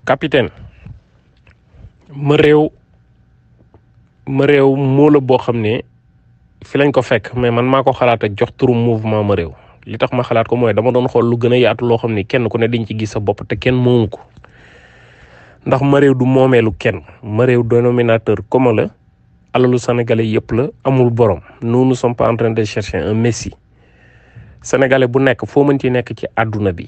capitaine ma réew ma réew moo la boo xam ne fi lañ ko fekk mais man maa ko xalaat ak jox turu mouvement ma réew li tax ma xalaat ko mooy dama doon xool lu gën a yaatu loo xam ne kenn ku ne dañ ci gis sa bopp te kenn moomu ko ndax ma réew du moomeelu kenn ma réew dénominateur commun la alalu sénégalais yëpp la amul borom nous ne sommes pas en train de chercher un messie sénégalais bu nekk foo mën ci nekk ci àdduna bi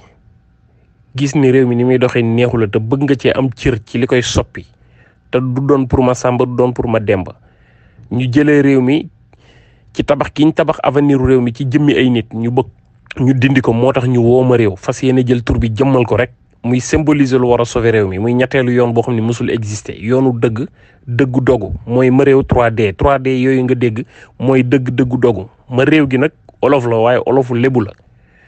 gis ni réew mi ni muy doxee neexu la te bëgg nga cee am cër ci li koy soppi te du doon pour ma sàmba du doon pour ma demba ñu jëlee réew mi ci tabax gi ñu tabax avenir réew mi ci jëmmi ay nit ñu bëgg ñu dindi ko moo tax ñu woo ma réew fas yéene jël tur bi jëmmal ko rek muy symboliser lu war a sauver réew mi muy ñetteelu yoon boo xam ne mësul exister yoonu dëgg dëggu dogu mooy ma réew 3D 3D yooyu nga dégg mooy dëgg dëggu dogu ma réew gi nag olof la waaye olofu lébu la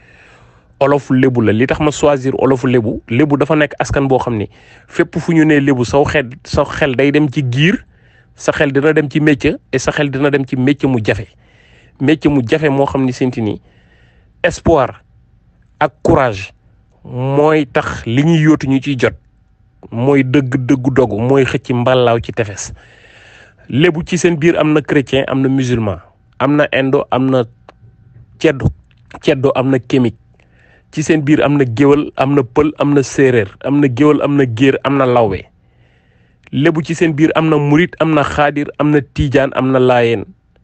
olofu lébu la li tax ma choisir olofu lébu lébu dafa nekk askan boo xam ni fépp fu ñu nee lébu saw xel sa xel day dem ci giir sa xel dina dem ci métier et sa xel dina dem ci métier mu jafe métier mu jafe moo xam ni senti ni espoir ak courage mooy tax li ñuy yóotu ñu ciy jot mooy dëgg dëggu dogu mooy xëcc mballaaw ci tefes lébu ci seen biir am na chrétien am na musulman am na indo am na ceddo ceddo am na kémique ci seen biir am na géwal am na pël am na séeréer am na géwal am na géer am na lawbe lébu ci seen biir am na murit am na xaadir am na tiijaan am na laayeen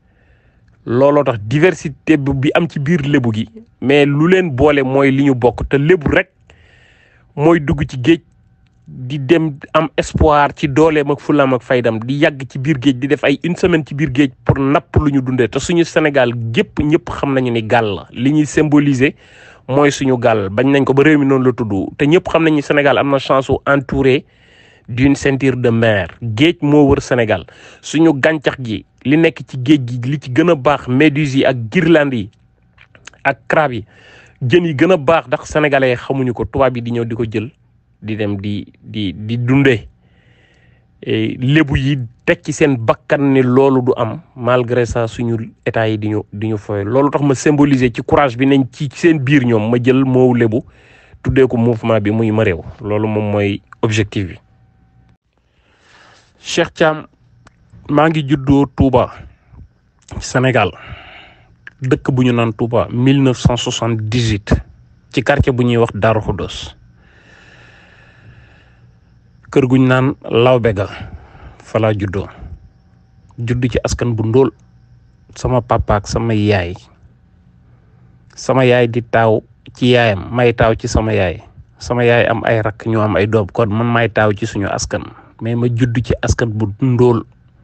looloo tax diversité bi am ci biir lébu gi mais lu leen boole mooy li ñu bokk te lébu rek mooy dugg ci géej di dem am espoir ci dooleem ak fulaam ak faydam di yàgg ci biir géej di def ay une semaine ci biir géej pour napp lu ñu dundee te suñu Sénégal gépp ñëpp xam nañu ni gàll la li ñuy symboliser mooy suñu gàll bañ nañ ko ba réew mi noonu la tudd te ñëpp xam nañu Sénégal am na chance su entouré d'une ceinture de mer géej moo wër Sénégal suñu gàncax gi li nekk ci géej gi li ci gën a baax méduses yi ak guirlandes yi ak crabe yi jën yi gën a baax ndax sénégalais yi xamuñu ko tubaab yi di ñëw di ko jël di dem di di di dundee lébu yi teg ci seen bakkan ni loolu du am malgré ça suñu état yi di ñu di ñu foye loolu tax ma symboliser ci courage bi nañ ci seen biir ñoom ma jël moo lébu tuddee ko mouvement bi muy ma réew loolu moom mooy objectif bi Cheikh Thiam maa ngi juddoo Touba Sénégal dëkk bu ñu naan Touba 1978 ci quartier bu ñuy wax Darou Khoudoss kër guñ naan Lawbe ga fa laa juddoo judd ci askan bu ndóol sama papa ak sama yaay sama yaay di taaw ci yaayam may taaw ci sama yaay sama yaay am ay rakk ñu am ay doom kon man may taaw ci suñu askan mais ma judd ci askan bu ndóol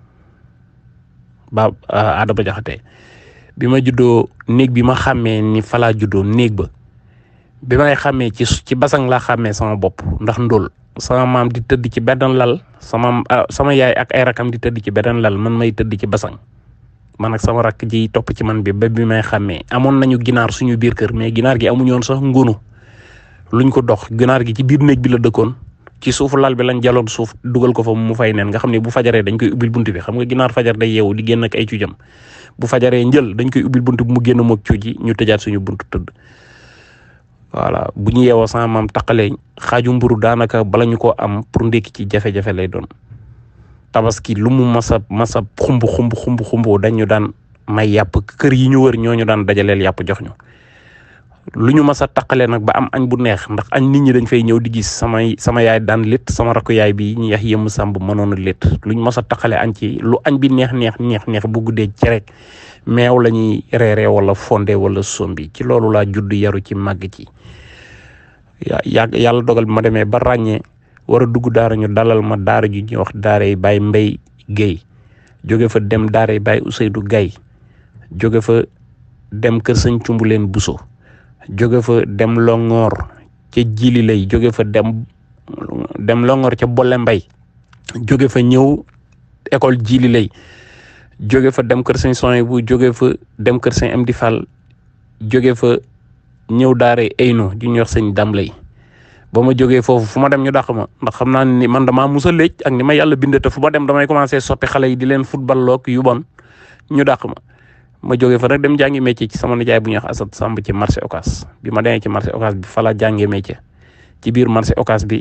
ba Adama Jaxate bi ma juddoo néeg bi ma xàmmee ni fa laa juddoo néeg ba bi may xàmmee ci ci basang laa xàmmee sama bopp ndax ndóol sama maam di tëdd ci benn lal sama sama yaay ak ay rakam di tëdd ci benn lal man may tëdd ci basang man ak sama rakk ji topp ci man bi ba bi may xàmmee amoon nañu ginaar suñu biir kër mais ginaar gi amuñu woon sax ngunu luñ ko dox ginaar gi ci biir néeg bi la dëkkoon ci suufu lal bi lañ jaloon suuf dugal ko fa mu fay neen nga xam ne bu fajaree dañ koy ubbil bunt bi xam nga ginaar fajar day yeewu di génn ak ay cuujam bu fajaree njël dañ koy ubbil bunt bi mu génn moog cuuj yi ñu tëjaat suñu bunt tëdd voilà bu ñu yeewoo sama maam taqalee xaaju mburu daanaka bala ñu ko am pour ndékki ci jafe-jafe lay doon tabaski lu mu masa masa xumb xumb xumb xumb dañu daan may yàpp kër yi ñu wër ñooñu daan dajaleel yàpp jox ñu lu ñu masa taqalee nag ba am añ bu neex ndax añ nit ñi dañ fay ñëw di gis samay sama yaay daan létt sama rakku yaay bi ñu yax yëmm sàmb mënoon a létt lu ñu masa taqale añ ci lu añ bi neex neex neex neex bu guddee ci rek meew la ñuy reeree wala fondé wala sombi ci loolu laa judd yaru ci màgg ci yàgg yàlla dogal bi ma demee ba ràññee war a dugg daara ñu dalal ma daara ju ñuy wax daara yi Baye Mbay Guèye jóge fa dem daara yi Baye Ouseydou Gaye jóge fa dem kër sëñ Cumbuleen Buso jóge fa dem Longoor ca Jili lay jóge fa dem dem Longoor ca Bolle Mbay jóge fa ñëw école Jili lay jóge fa dem kër sëñ Soy bu jóge fa dem kër sëñ Amdi Fall jóge fa ñëw daara ayno ju ñuy wax sëñ dam lay ba ma jógee foofu fu ma dem ñu dàq ma ndax xam naa ni man damaa musa léej ak ni ma yàlla bindee te fu ma dem damay commencé soppi xale yi di leen football loog yu bon ñu dàq ma ma jógee fa nag dem jàngi métier ci sama nijaay bu ñuy wax Assad Samb ci marché Ocass bi ma demee ci marché Ocass bi fa la jàngee métier ci biir marché Ocass bi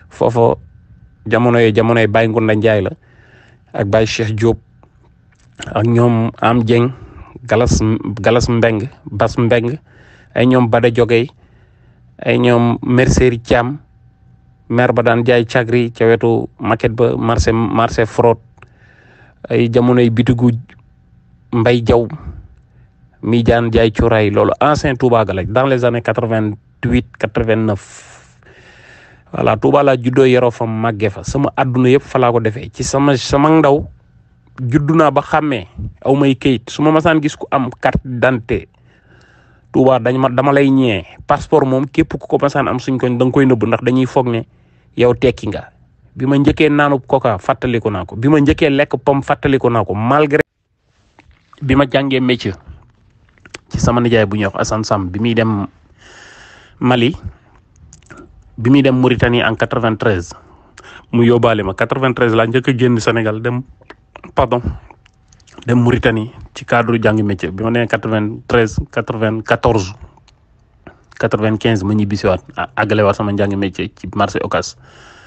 foofa jamono yi jamono yi Baye Ngunda Njaay la ak Baye Cheikh Diop ak ñoom Am Dieng Galas Galas Mbeng Bas Mbeng ay ñoom Bada Jogey ay ñoom Mercerie Thiam maire ba daan jaay cagri ca wetu maquette ba marché marché fraude ay jamonoy bitigu Mbay Jaw mi jaan jaay cuuraay loolu ancien Touba ga la dans les années quatre vingt huit quatre vingt neuf voilà Touba laa juddoo yaroo fa màggee fa sama àdduna yëpp fa laa ko defee ci sama sama ndaw juddu naa ba xàmmee aw may kayit su ma masaan gis ku am carte d'identité Touba dañ ma dama lay ñee passeport moom képp ku ko masaan am suñ koñ da nga koy nëbb ndax dañuy foog ne yow tekki nga bi ma njëkkee naanu coca fàttaliku naa ko bi ma njëkkee lekk pomme fàttaliku naa ko malgré bi ma jàngee métier ci sama nijaay bu ñuy wax Assane Sam bi muy dem Mali bi muy dem Mauritanie en 93 mu yóbbaale ma 93 laa njëkk a génn Sénégal dem pardon dem Mauritanie ci cadre jàng métier bi ma nee 93 94 95 ma ñibbisiwaat àggale waat sama njàng métier ci marché Ocas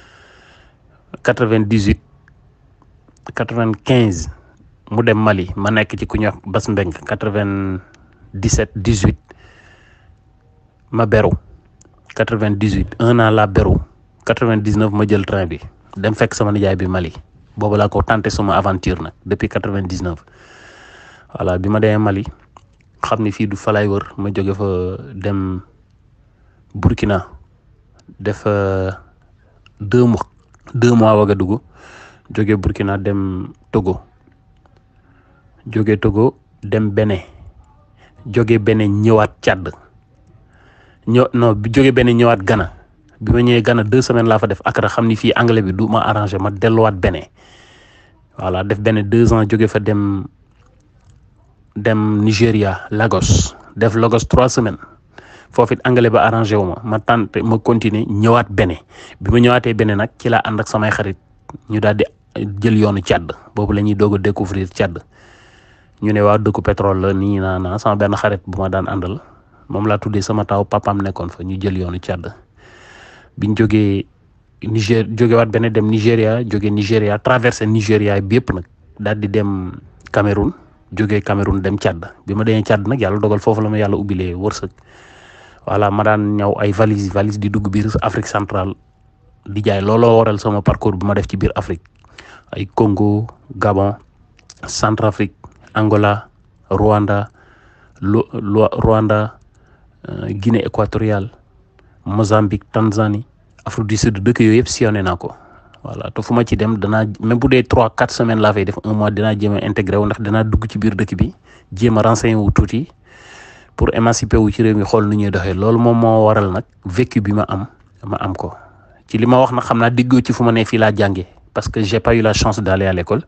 98 95 mu dem Mali ma nekk ci ku ñuy wax Bas Mbeng 97 18 ma beru 98 un an la beru 99 ma jël train bi dem fekk sama nijaay bi Mali boobu laa ko tenté suma aventure nag depuis 99 voilà bi ma demee Mali xam ni fii du fa lay wër ma jóge fa dem Burkina def deux mois deux mois Ouagadougou jóge Burkina dem Togo jóge Togo dem Bénin jóge Bénin ñëwaat Tchad ñëw non bi jóge Bénin ñëwaat Ghana bi ma ñëwee Ghana deux semaines laa fa def Accra xam ni fii anglais bi du ma arrangé ma delluwaat Bénin voilà def Bénin deux ans jóge fa dem dem Nigéria Lagos def Lagos trois semaines foofu it anglais ba arrangé wu ma ma tànn ma continuer ñëwaat Bénin bi ma ñëwaatee Bénin nag ci laa ànd ak samay xarit ñu daal di jël yoonu Tchad boobu la ñuy doog a découvrir Tchad ñu ne waa dëkku pétrole la nii naa naa sama benn xarit bu ma daan àndal moom laa tuddee sama taw papaam nekkoon fa ñu jël yoonu Tchad biñ jógee Niger jógewaat benn dem Nigéria jóge Nigéria traversé Nigéria bi yëpp nag daal di dem Cameroun jógee Cameroun dem Tchad bi ma demee Tchad nag yàlla dogal foofu la ma yàlla ubbilee wërsëg voilà ma daan ñëw ay valise valise di dugg biir Afrique centrale di jaay looloo waral sama parcours bi ma def ci biir Afrique ay Congo Gabon Centrafrique Angola Rwanda Lu Rwanda Guinée équatoriale Mozambique Tanzanie Afrique du Sud dëkk yooyu yëpp sillonné naa ko voilà te fu ma ci dem danaa même bu dee trois quatre semaines laa fay def un mois dinaa jéem a intégré wu ndax danaa dugg ci biir dëkk bi jéem a renseigné wu tuuti pour émanciper wu ci réew mi xool nu ñuy doxee loolu moom moo waral nag vécu bi ma am ma am ko ci li ma wax nag xam naa diggoo ci fu ma ne fii laa jàngee parce que j'ai pas eu la chance d'aller à l'école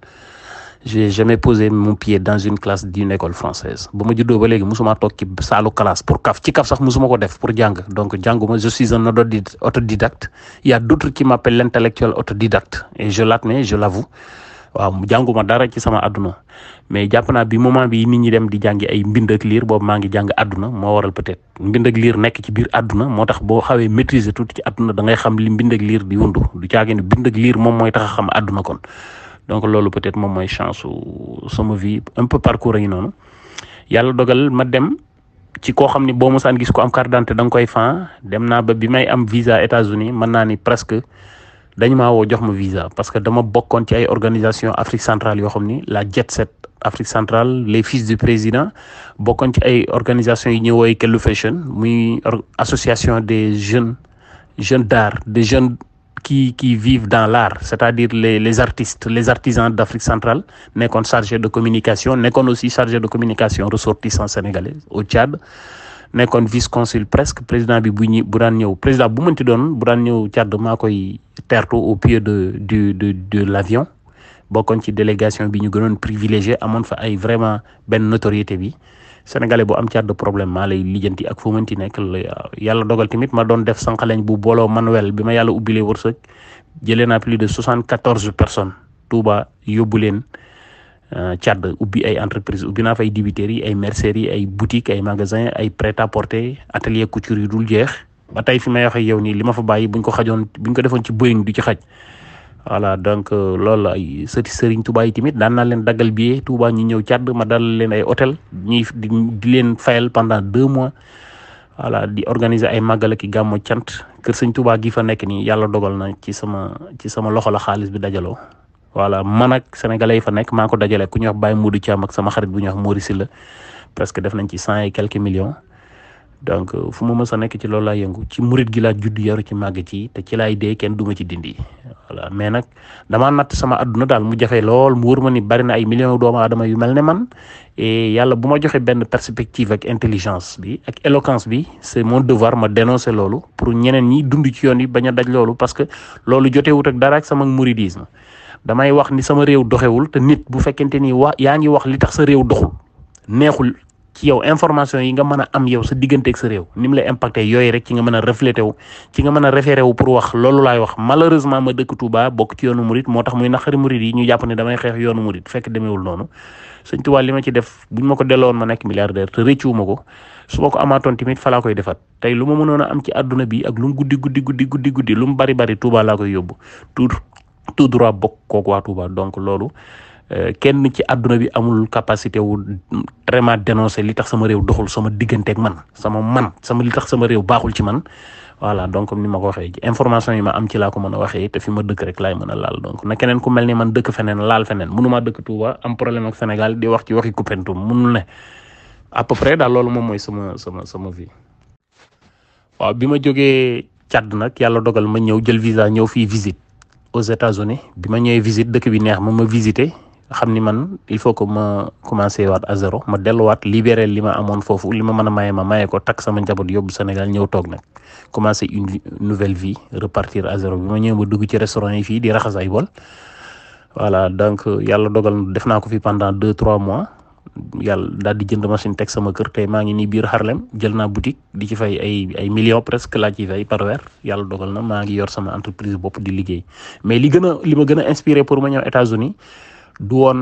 j'ai jamais posé mon pied dans une classe d'une école française ba ma juddoo ba léegi musuma toog ci saalu classe pour kaf ci kaf sax musuma ko def pour jàng donc jànguma je suis un autodidacte il y a d'autres qui m'appellent l'intellectuel autodidacte et je l'admets je l'avoue waaw jànguma dara ci sama àdduna mais jàpp naa bi moment bi nit ñi dem di jàngi ay mbind ak liir boobu maa ngi jàng àdduna moo waral peut-être mbind ak liir nekk ci biir àdduna moo tax boo xawee maîtriser tuuti ci àdduna da ngay xam li mbind ak liir di wundu du caagi ne bind ak liir moom mooy tax a xam àdduna kon donc loolu peut-être moom mooy chance sama vie un peu parcours a ngi noonu yàlla dogal ma dem ci koo xam ni boo mosaan gis ko am carte d'identité da nga koy fan dem naa ba bi may am visa États-Unis mën naa ni presque dañ maa woo jox ma visa parce que dama bokkoon ci ay organisation Afrique centrale yoo xam ni la Jet Set Afrique centrale les fils du président bokkoon ci ay organisation yi ñuy woowee Kellu Fashion muy association des jeunes jeunes d'art des jeunes qui qui vivent dans l'art c'est-à-dire les les artistes les artisans d'Afrique centrale nekkoon chargé de communication nekkoon aussi chargé de communication ressortissant sénégalais au Tchad nekkoon vice-consul presque président bi bu ñu bu daan ñëw président bu mënti doon bu daan ñëw Tchad maa koy tertu au pied de du de de l'avion bokkoon ci délégation bi ñu gënoon privilégié amoon fa ay vraiment benn notoriété bi sénégalais bu am Tchad de problème maa lay lijjanti ak fu mënti nekk yàlla dogal tamit ma doon def sànqaleñ bu booloo manuel bi ma yàlla ubbilee wërsëg jëlee naa plus de soixante quatorze personnes Touba yóbbu leen Tchad ubbi ay entreprise ubbi naa fay dibiterie yi ay mercerie ay boutique ay magasin ay prêt-à-porter atelier couture yu dul jeex ba tey fi may waxee yow nii li ma fa bàyyi buñ ko xajoon buñ ko defoon ci Boeing du ci xaj voilà donc loolu la ay sëti Serigne Touba yi tamit daan naa leen daggal billet Touba ñu ñëw càdd ma dalal leen ay hôtel ñuy di di leen fayal pendant deux mois voilà di organiser ay màggal ak i gàmmo cant kër sëñ Touba gi fa nekk nii yàlla dogal na ci sama ci sama loxo la xaalis bi dajaloo voilà man ak sénégalais yi fa nekk maa ko dajale ku ñuy wax Baye Modou Thiam ak sama xarit bu ñuy wax Maurice la presque def nañ ci cent et quelques millions donc fu ma mës a nekk ci loolu laa yëngu ci murit gi laa judd yaru ci màgg ci te ci laay dee kenn duma ci dindi voilà mais nag damaa natt sama adduna daal mu jafe lool mu wër ma ni bari na ay millions doomu aadama yu mel ne man et yàlla bu ma joxe benn perspective ak intelligence bi ak éloquence bi c'est mon devoir ma dénoncer loolu pour ñeneen ñi dund ci yoon yi bañ a daj loolu parce que loolu jotewut ak dara ak sama mouridisme damay wax ni sama réew doxewul te nit bu fekkente ni wa yaa ngi wax li tax sa réew doxul neexul ci yow information yi nga mën a am yow sa digganteeg sa réew ni mu lay impacté yooyu rek ci nga mën a reflété wu ci nga mën a référé wu pour wax loolu laay wax malheureusement ma dëkk Touba bokk ci yoonu murit moo tax muy naqari murit yi ñu jàpp ne damay xeex yoonu murit fekk demeewul noonu sëñ Touba li ma ci def buñ ma ko delloon ma nekk milliardaire te rëccuwuma ko su ma ko amaatoon tamit fa laa koy defaat tey lu ma mënoon a am ci àdduna bi ak lu mu guddi guddi guddi guddi guddi lu mu bari bari Touba laa koy yóbbu tout tout droit bokk kooku waa Touba donc loolu kenn ci àdduna bi amul capacité wu vraiment dénoncer li tax sama réew doxul sama digganteeg man sama man sama li tax sama réew baaxul ci man voilà donc comme ni ma ko waxee information yi ma am ci laa ko mën a waxee te fi ma dëkk rek laay mën a laal donc na keneen ku mel ni man dëkk feneen laal feneen mënumaa dëkk Touba am problème ak Sénégal di wax ci waxi Koupentoum mënul ne à peu près daal loolu moom mooy sama sama sama vie. waaw bi ma jógee Tchad nag yàlla dogal ma ñëw jël visa ñëw fii visite aux États-Unis bi ma ñëwee visite dëkk bi neex ma ma visité. xam ni man il faut que ma commencé waat à zéro ma delluwaat libéré li ma amoon foofu li ma mën a maye ma maye ko takk sama njaboot yóbbu Sénégal ñëw toog nag commencé une nouvelle vie repartir à zéro bi ma ñëw ba dugg ci restaurant yi fii di raxas ay bol voilà donc yàlla dogal def naa ko fi pendant deux trois mois yàlla daal di jënd machine teg sama kër tey maa ngi nii biir Harlem jël naa boutique di ci fay ay ay millions presque laa ci fay par weer yàlla dogal na maa ngi yor sama entreprise bopp di liggéey mais li gën a li ma gën a inspiré pour ma ñëw États-Unis du woon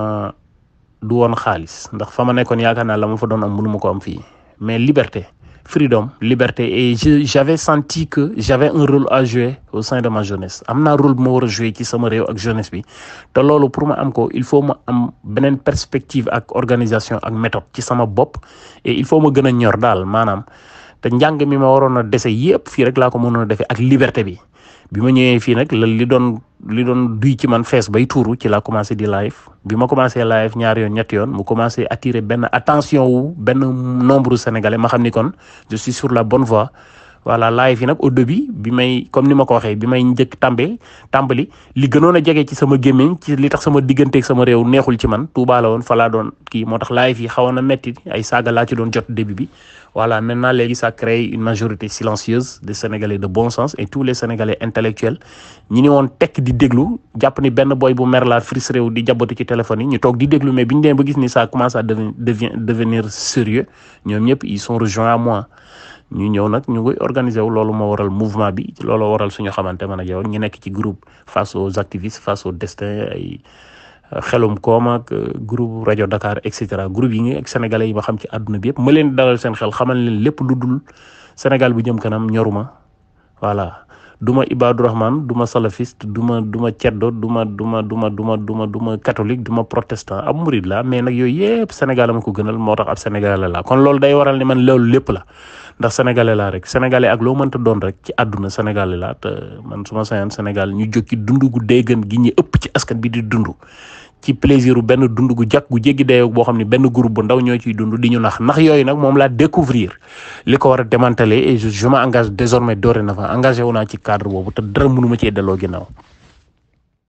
du woon xaalis ndax fa ma nekkoon yaakaar naa la ma fa doon am mënu ma ko am fii mais liberté freedom liberté et je j'avais senti que j'avais un rôle à jouer au sein de ma jeunesse am naa rôle bu ma war a jouer ci sama réew ak jeunesse bi te loolu pour ma am ko il faut ma am beneen perspective ak organisation ak méthode ci sama bopp et il faut ma gën a ñor daal maanaam te njàng mi ma waroon a dese yépp fii rek laa ko mënoon a defee ak liberté bi bi ma ñëwee fii nag la li doon li doon duy ci man fees bay tuuru ci laa commencé di live bi ma commencé live ñaari yoon ñetti yoon mu commencé attirer benn attention wu benn nombre sénégalais ma xam ni kon je suis sur la bonne voie voilà live yi nag au début bi may comme ni ma ko waxee bi may njëkk tàmbee tàmbali li gënoon a jege ci sama gémmiñ ci li tax sama digganteeg sama réew neexul ci man Touba la woon fa laa doon kii moo tax live yi xawoon na metti ay saaga laa ci doon jot début bi voilà maintenant léegi ça crée une majorité silencieuse des sénégalais de bon sens et tous les sénégalais intellectuels ñi ni woon tekk di déglu jàpp ni benn boy bu mer laa frustré wu di jaboti ci téléphone yi ñu toog di déglu mais bi ñu demee ba gis ni ça commence à devenir devenir sérieux ñoom ñëpp ils sont rejoints à moi ñu ñëw nag ñu ngi organiser wu loolu moo waral mouvement bi loolu waral suñu xamante man ak yow ñu nekk ci groupe face aux activistes face au destin ay xelum koom ak groupe rajo Dakar et cetera groupe yi ngi ak sénégalais yi ma xam ci àdduna bi yëpp ma leen dalal seen xel xamal leen lépp lu dul Sénégal bu jëm kanam ñoruma voilà du ma Ibadou Rahman du ma salafiste du ma du ma ceddo du ma du ma du ma du ma du ma du ma catholique du ma protestant ab murid la mais nag yooyu yëpp Sénégal ma ko gënal moo tax ab sénégalais la kon loolu day waral ni man loolu lépp la ndax sénégalais laa rek sénégalais ak loo mënta doon rek ci àdduna sénégalais laa te man su ma sañoon Sénégal ñu jóg ci dund gu dee gën gi ñu ëpp ci askan bi di dund ci plaisir u benn dund gu jàkk gu jéggi dayoo boo xam ne benn groupe bu ndaw ñoo ciy dund di ñu nax nax yooyu nag moom laa découvrir li ko war a démanteler et je je m'engage désormais dorénavant engagé wu naa ci cadre boobu te dara mënuma cee delloo ginnaaw